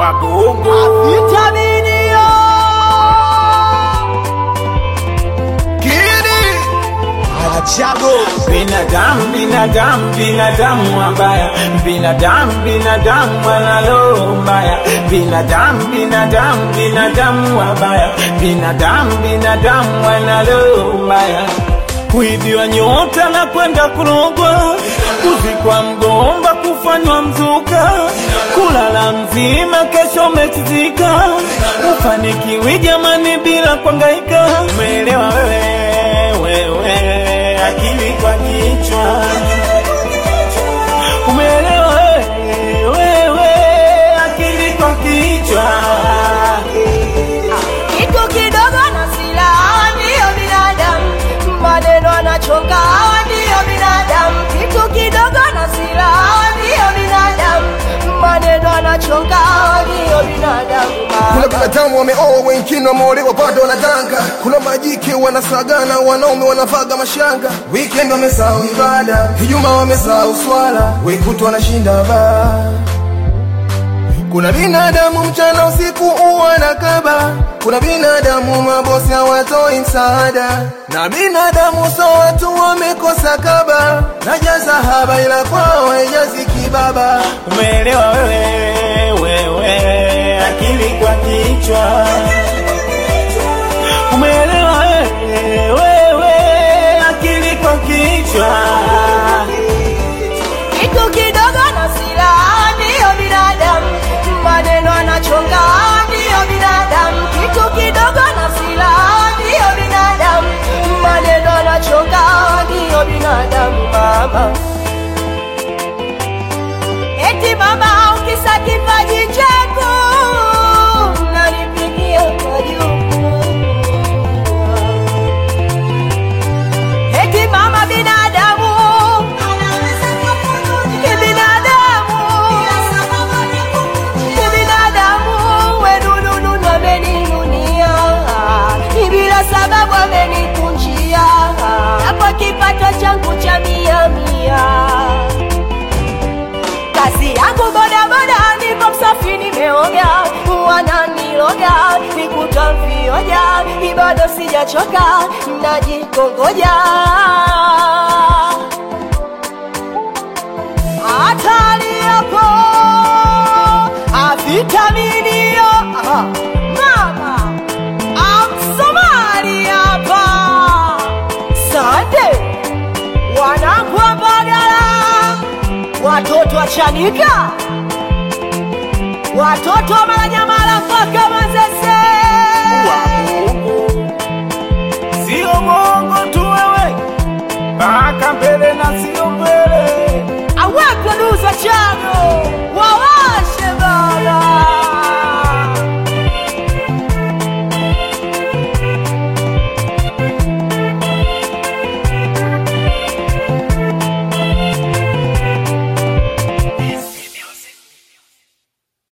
wagogo vitaminio Kidi achago binadamu binadamu binadamu wabaya binadamu binadamu wanalo mbaya binadamu binadamu binadamu wabaya binadamu binadamu wanalo mbaya kuibiwa nyota na kwenda kurogwa kuzikwa mgomba kufanywa mzuka kulala mzima kesho umechizika ufanikiwi jamani bila kwangaika umeelewa wewe wewe akili kwa kichwa umeelewa wewe wewe akili kwa kichwa kitu kidogo na silaha ndiyo binadamu maneno anachonga ndiyo binadamu kitu kidogo na silaha ndiyo binadamu maneno anachonga ndiyo binadamu kuna binadamu wameoa wengine wameolewa bado wanadanga kuna majike wanasagana wanaume wanavaga mashanga weekend wamesahau ibada hijuma wamesahau swala wekutu wanashinda baa kuna binadamu mchana usiku uwa na kaba kuna binadamu mabosi hawatoi msaada na binadamu so watu wamekosa kaba najaza haba ila kwao haijazi kibaba umeelewa wewe wewe akili kwa kichwa umeelewa wewe wewe akili kwa kichwa kitu kidogo na silaha ndiyo binadamu maneno anachonga ndiyo binadamu kitu kidogo na silaha ndiyo binadamu maneno anachonga ndiyo binadamu mama eti mama ukisa kipaji chako nanipigia majuku eti mama binadamu kibinadamu kibinadamu wenununu ameninunia ni bila sababu amenikunjia hapo kipato changu cha mia mia kazi yangu bodaboda niko msafi nimeoga wananiloga nikuta vioja ibado sijachoka najikongoja hatari yako avitaminio Aha. mama amsomali hapa sande wanangu wa Mbagala watoto wa Chanika, watoto wa Mwananyamala mpaka Manzese. wagogo sio mongo tu wewe mpaka mbele na sio mbele Awe producer Chano, wawe